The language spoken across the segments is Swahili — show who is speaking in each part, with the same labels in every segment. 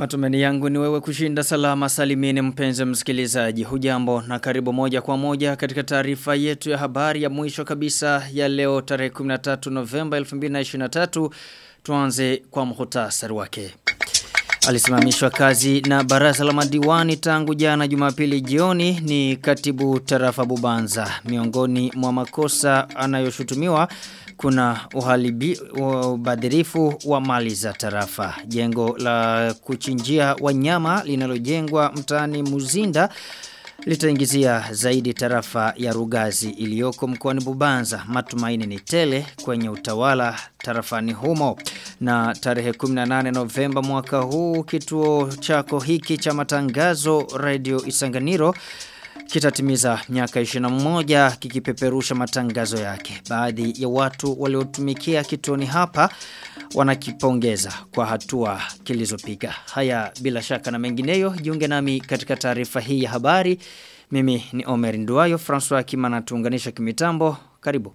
Speaker 1: Matumeni yangu ni wewe kushinda salama salimini mpenzi msikilizaji. Hujambo na karibu moja kwa moja katika taarifa yetu ya habari ya mwisho kabisa ya leo tarehe 13 Novemba 2023. Tuanze kwa muhtasari wake. Alisimamishwa kazi na baraza la madiwani tangu jana Jumapili jioni ni katibu tarafa Bubanza. Miongoni mwa makosa anayoshutumiwa kuna uhalibi ubadhirifu wa mali za tarafa. Jengo la kuchinjia wanyama linalojengwa mtaani Muzinda litaingizia zaidi tarafa ya Rugazi iliyoko mkoani Bubanza. Matumaini ni tele kwenye utawala tarafani humo. Na tarehe 18 Novemba mwaka huu kituo chako hiki cha matangazo Radio Isanganiro kitatimiza miaka 21 kikipeperusha matangazo yake. Baadhi ya watu waliotumikia kituoni hapa wanakipongeza kwa hatua kilizopiga. Haya bila shaka na mengineyo jiunge nami katika taarifa hii ya habari. Mimi ni Omer Nduayo, François Kimana tuunganisha kimitambo. Karibu.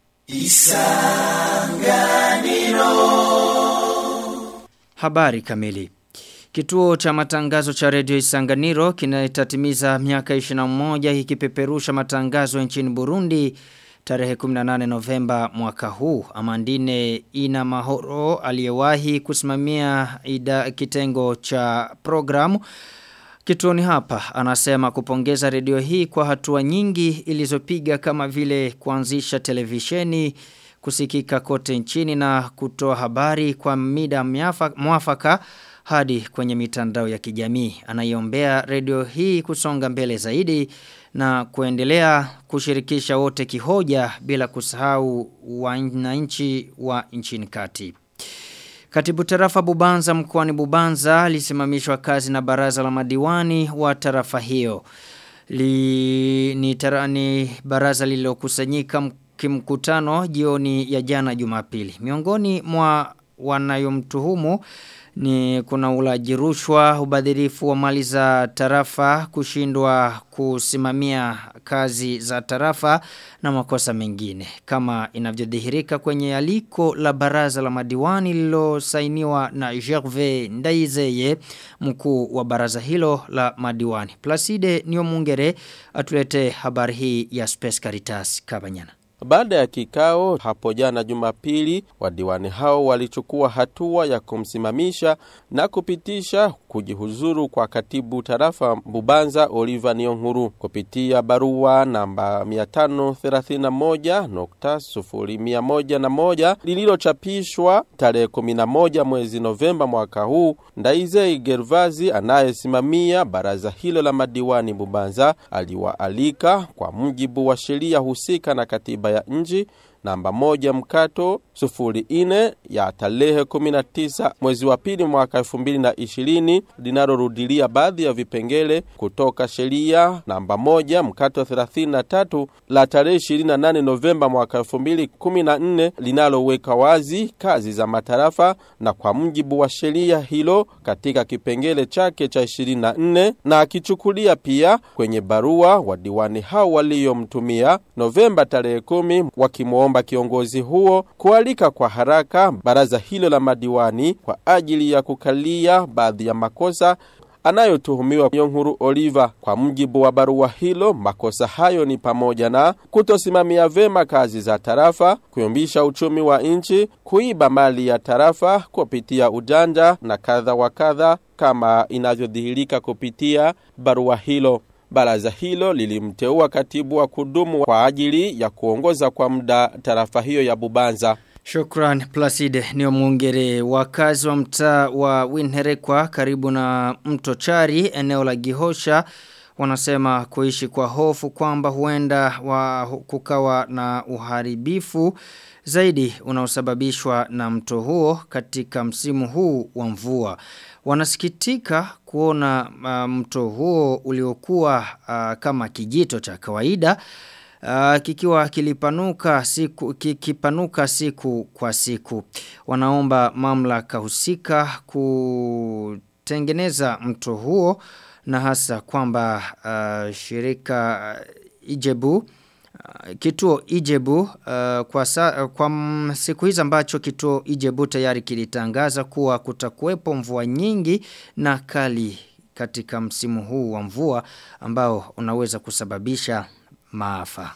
Speaker 1: Isanganiro. Habari kamili. Kituo cha matangazo cha Radio Isanganiro kinatatimiza miaka 21 ikipeperusha matangazo nchini Burundi tarehe 18 Novemba mwaka huu. Amandine ina mahoro aliyewahi kusimamia ida kitengo cha programu Kituoni hapa anasema kupongeza redio hii kwa hatua nyingi ilizopiga kama vile kuanzisha televisheni kusikika kote nchini na kutoa habari kwa mida mwafaka hadi kwenye mitandao ya kijamii. Anaiombea redio hii kusonga mbele zaidi na kuendelea kushirikisha wote kihoja bila kusahau wananchi wa nchini kati. Katibu tarafa Bubanza mkoani Bubanza alisimamishwa kazi na baraza la madiwani wa tarafa hiyo. Li, ni, tara, ni baraza lililokusanyika kimkutano jioni ya jana Jumapili. Miongoni mwa wanayomtuhumu ni kuna ulaji rushwa, ubadhirifu wa mali za tarafa, kushindwa kusimamia kazi za tarafa na makosa mengine. Kama inavyodhihirika kwenye aliko la baraza la madiwani lilosainiwa na Gervais Ndaizeye, mkuu wa baraza hilo la madiwani. Placide Niomungere atulete habari hii ya Space Caritas Kabanyana.
Speaker 2: Baada ya kikao hapo jana Jumapili, wadiwani hao walichukua hatua ya kumsimamisha na kupitisha kujihuzuru kwa katibu tarafa Bubanza Oliver Nionkuru kupitia barua namba 531.0101 lililochapishwa tarehe 11 mwezi Novemba mwaka huu. Ndaizei Gervazi anayesimamia baraza hilo la madiwani Bubanza aliwaalika kwa mujibu wa sheria husika na katiba ya nchi namba moja mkato sufuri ine ya tarehe 19 mwezi wa pili mwaka 2020 linalorudilia baadhi ya vipengele kutoka sheria namba moja mkato 33 la tarehe 28 Novemba mwaka 2014 linaloweka wazi kazi za matarafa na kwa mjibu wa sheria hilo katika kipengele chake cha 24 na akichukulia pia kwenye barua wadiwani hao waliomtumia Novemba tarehe 10 wakimwomba kumwomba kiongozi huo kualika kwa haraka baraza hilo la madiwani kwa ajili ya kukalia baadhi ya makosa anayotuhumiwa Yonkuru Oliver. Kwa mjibu wa barua hilo, makosa hayo ni pamoja na kutosimamia vema kazi za tarafa, kuyumbisha uchumi wa nchi, kuiba mali ya tarafa kupitia ujanja na kadha wa kadha, kama inavyodhihirika kupitia barua hilo. Baraza hilo lilimteua katibu wa kudumu kwa ajili ya kuongoza kwa muda tarafa hiyo ya Bubanza.
Speaker 1: Shukran Placide ni mwongere wakazi wa mtaa wa Winherekwa karibu na mto Chari eneo la Gihosha wanasema kuishi kwa hofu kwamba huenda wa kukawa na uharibifu zaidi unaosababishwa na mto huo katika msimu huu wa mvua. Wanasikitika kuona uh, mto huo uliokuwa uh, kama kijito cha kawaida uh, kikiwa kilipanuka siku kikipanuka siku kwa siku. Wanaomba mamlaka husika kutengeneza mto huo na hasa kwamba uh, shirika uh, Ijebu kituo Ijebu uh, kwa, sa, kwa m, siku hizi ambacho kituo Ijebu tayari kilitangaza kuwa kutakuwepo mvua nyingi na kali katika msimu huu wa mvua ambao unaweza kusababisha maafa.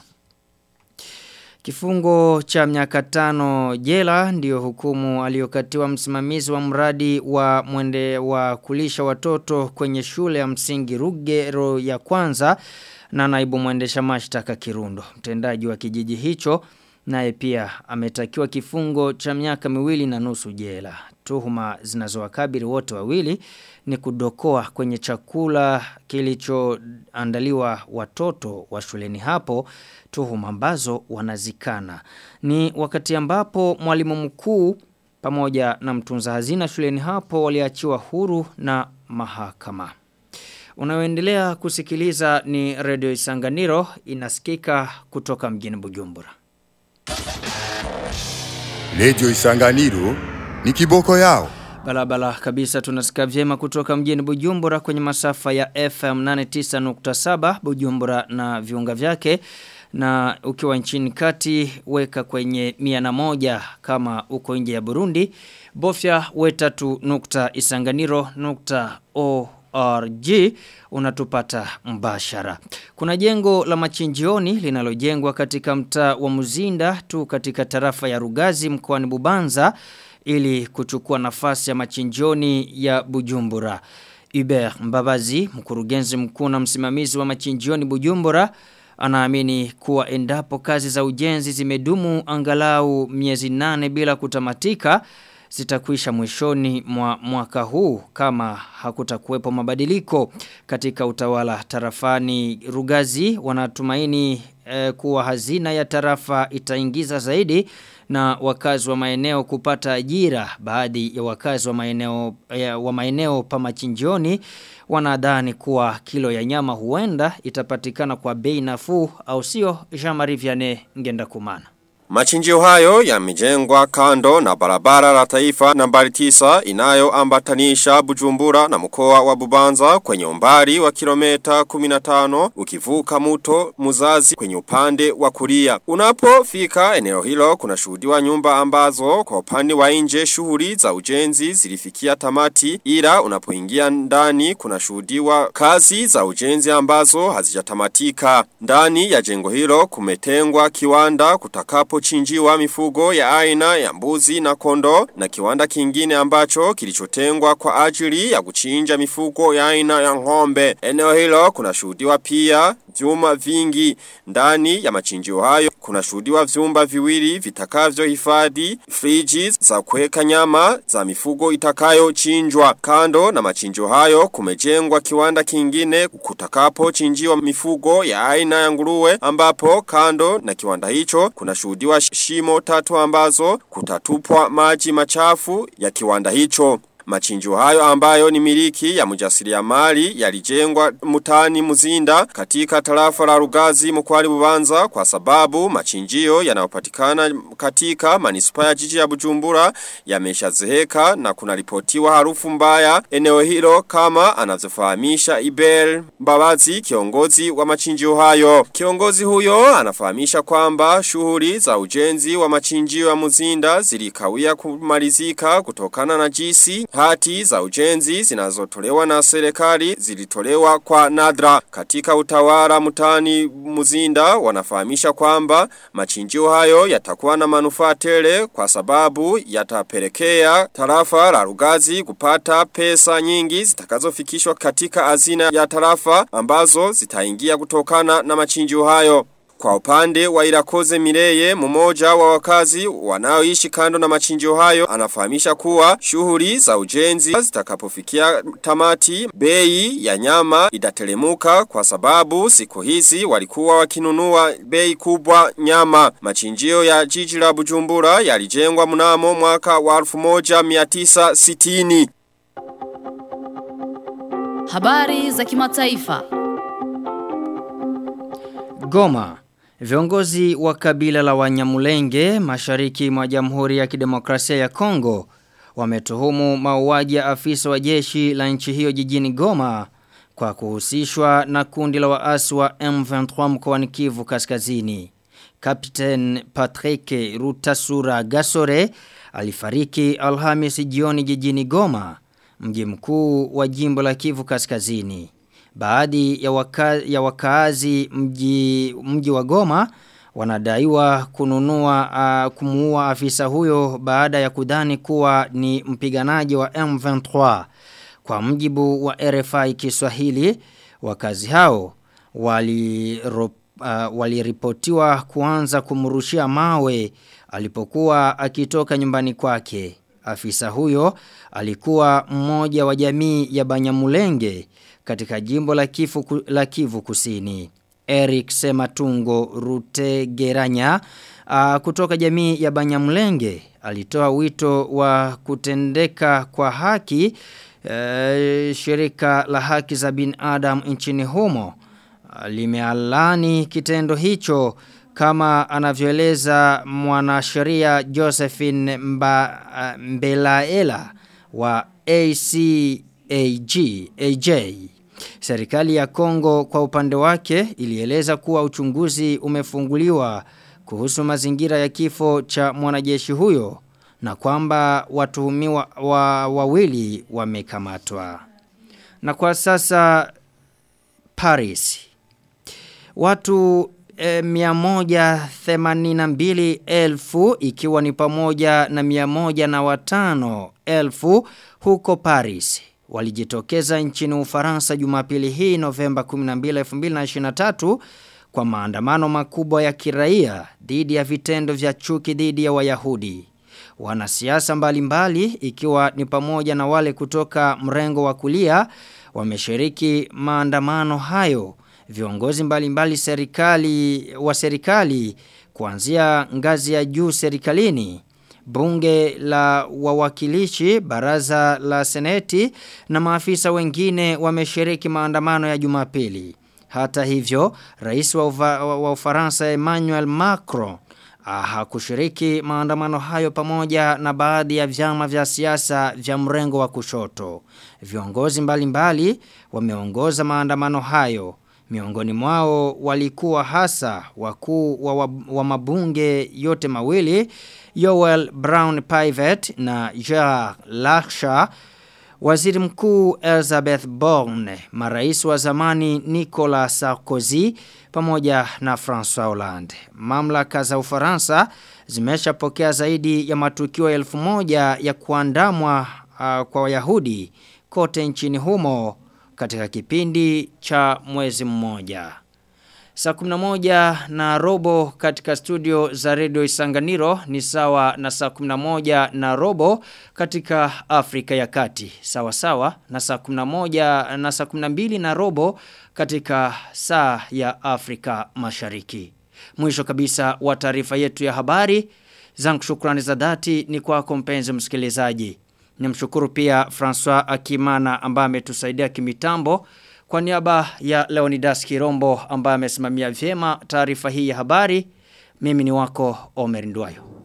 Speaker 1: Kifungo cha miaka tano jela ndiyo hukumu aliyokatiwa msimamizi wa mradi wa mwende wa kulisha watoto kwenye shule ya msingi Rugero ya kwanza na naibu mwendesha mashtaka Kirundo. Mtendaji wa kijiji hicho naye pia ametakiwa kifungo cha miaka miwili na nusu jela. Tuhuma zinazowakabili wote wawili ni kudokoa kwenye chakula kilichoandaliwa watoto wa shuleni hapo tuhuma ambazo wanazikana. Ni wakati ambapo mwalimu mkuu pamoja na mtunza hazina shuleni hapo waliachiwa huru na mahakama. Unaoendelea kusikiliza ni Radio Isanganiro inasikika kutoka mjini Bujumbura.
Speaker 3: Radio Isanganiro ni kiboko yao.
Speaker 1: Balabala kabisa tunasika vyema kutoka mjini Bujumbura kwenye masafa ya FM 89.7 Bujumbura na viunga vyake na ukiwa nchini kati weka kwenye mia na moja kama uko nje ya Burundi bofya wetatu nukta isanganiro nukta org unatupata mbashara. Kuna jengo la machinjioni linalojengwa katika mtaa wa Muzinda tu katika tarafa ya Rugazi mkoani Bubanza ili kuchukua nafasi ya machinjioni ya Bujumbura. Hubert Mbabazi, mkurugenzi mkuu na msimamizi wa machinjioni Bujumbura, anaamini kuwa endapo kazi za ujenzi zimedumu angalau miezi nane bila kutamatika zitakuisha mwishoni mwa mwaka huu kama hakutakuwepo mabadiliko katika utawala tarafani Rugazi wanatumaini eh, kuwa hazina ya tarafa itaingiza zaidi na wakazi wa maeneo kupata ajira baadhi ya wakazi wa maeneo ya, wa maeneo pa machinjioni wanadhani kuwa kilo ya nyama huenda itapatikana kwa bei nafuu au sio Jean-Marie Vianney ngenda kumana
Speaker 4: Machinjio hayo yamejengwa kando na barabara la taifa nambari tisa inayoambatanisha Bujumbura na mkoa wa Bubanza kwenye umbali wa kilomita 15 ukivuka mto Muzazi kwenye upande wa kulia. Unapofika eneo hilo kuna shuhudiwa nyumba ambazo kwa upande wa nje shughuli za ujenzi zilifikia tamati ila unapoingia ndani kuna shuhudiwa kazi za ujenzi ambazo hazijatamatika. Ndani ya jengo hilo kumetengwa kiwanda kutakapo chinjiwa mifugo ya aina ya mbuzi na kondo na kiwanda kingine ambacho kilichotengwa kwa ajili ya kuchinja mifugo ya aina ya ng'ombe. Eneo hilo kuna shuhudiwa pia vyuma vingi ndani ya machinjio hayo kuna shuhudiwa vyumba viwili vitakavyo hifadhi friji za kuweka nyama za mifugo itakayo chinjwa kando na machinjio hayo kumejengwa kiwanda kingine kutakapo chinjiwa mifugo ya aina ya nguruwe ambapo kando na kiwanda hicho kuna shuhudiwa shimo tatu ambazo kutatupwa maji machafu ya kiwanda hicho Machinjio hayo ambayo ni miliki ya mjasiriamali yalijengwa mutani muzinda katika tarafa la Rugazi mkwani Bubanza kwa sababu machinjio yanayopatikana katika manispa ya jiji ya Bujumbura yameshazeheka na kunaripotiwa harufu mbaya eneo hilo kama anavyofahamisha Ibel Mbabazi kiongozi wa machinjio hayo. Kiongozi huyo anafahamisha kwamba shughuli za ujenzi wa machinjio ya Muzinda zilikawia kumalizika kutokana na jisi hati za ujenzi zinazotolewa na serikali zilitolewa kwa nadra katika utawala mutani muzinda wanafahamisha kwamba machinjio hayo yatakuwa na manufaa tele kwa sababu yatapelekea tarafa la Rugazi kupata pesa nyingi zitakazofikishwa katika hazina ya tarafa ambazo zitaingia kutokana na machinjio hayo kwa upande wa Irakoze Mireye mmoja wa wakazi wanaoishi kando na machinjio hayo anafahamisha kuwa shughuli za ujenzi zitakapofikia tamati bei ya nyama itatelemuka kwa sababu siku hizi walikuwa wakinunua bei kubwa nyama machinjio ya jiji la Bujumbura yalijengwa mnamo mwaka wa 1960
Speaker 5: Habari za kimataifa.
Speaker 1: Goma Viongozi wa kabila la Wanyamulenge mashariki mwa Jamhuri ya Kidemokrasia ya Kongo wametuhumu mauaji ya afisa wa jeshi la nchi hiyo jijini Goma kwa kuhusishwa na kundi la waasi wa M23 mkoani Kivu Kaskazini. Captain Patrick Rutasura Gasore alifariki Alhamisi jioni jijini Goma, mji mkuu wa jimbo la Kivu Kaskazini. Baadhi ya, waka, ya wakaazi mji, mji wa Goma wanadaiwa kununua uh, kumuua afisa huyo baada ya kudhani kuwa ni mpiganaji wa M23. Kwa mjibu wa RFI Kiswahili, wakazi hao walirop uh, waliripotiwa kuanza kumrushia mawe alipokuwa akitoka nyumbani kwake. Afisa huyo alikuwa mmoja wa jamii ya Banyamulenge katika jimbo la Kivu, la Kivu Kusini. Eric Sematungo Rutegeranya uh, kutoka jamii ya Banyamulenge alitoa wito wa kutendeka kwa haki uh, shirika la haki za binadamu nchini humo limealani kitendo hicho kama anavyoeleza mwanasheria Josephine Mba, uh, Mbelaela wa ACAG AJ. Serikali ya Kongo kwa upande wake ilieleza kuwa uchunguzi umefunguliwa kuhusu mazingira ya kifo cha mwanajeshi huyo na kwamba watuhumiwa wa, wawili wamekamatwa. Na kwa sasa Paris Watu e, miamoja themanini elfu ikiwa ni pamoja na miamoja na watano elfu huko Paris. Walijitokeza nchini Ufaransa Jumapili hii Novemba 12 2023 kwa maandamano makubwa ya kiraia dhidi ya vitendo vya chuki dhidi ya Wayahudi. Wanasiasa mbalimbali ikiwa ni pamoja na wale kutoka mrengo wa kulia wameshiriki maandamano hayo viongozi mbalimbali serikali wa serikali kuanzia ngazi ya juu serikalini bunge la wawakilishi baraza la seneti na maafisa wengine wameshiriki maandamano ya Jumapili hata hivyo rais wa, uva, wa Ufaransa Emmanuel Macron hakushiriki maandamano hayo pamoja na baadhi ya vyama vya siasa vya mrengo wa kushoto viongozi mbalimbali wameongoza maandamano hayo Miongoni mwao walikuwa hasa wakuu wa, wa, wa mabunge yote mawili, Yoel Brown Pivet na Gerard Larcher, waziri mkuu Elizabeth Borne, marais wa zamani Nicolas Sarkozy pamoja na François Hollande. Mamlaka za Ufaransa zimeshapokea zaidi ya matukio elfu moja ya kuandamwa uh, kwa Wayahudi kote nchini humo katika kipindi cha mwezi mmoja. Saa 11 na robo katika studio za Radio Isanganiro ni sawa na saa 11 na robo katika Afrika ya Kati. Sawa sawa na saa 11 na saa 12 na robo katika saa ya Afrika Mashariki. Mwisho kabisa wa taarifa yetu ya habari. Zangu shukrani za dhati ni kwako mpenzi msikilizaji. Nimshukuru pia François Akimana ambaye ametusaidia kimitambo kwa niaba ya Leonidas Kirombo ambaye amesimamia vyema taarifa hii ya habari. Mimi ni wako Omer Ndwayo.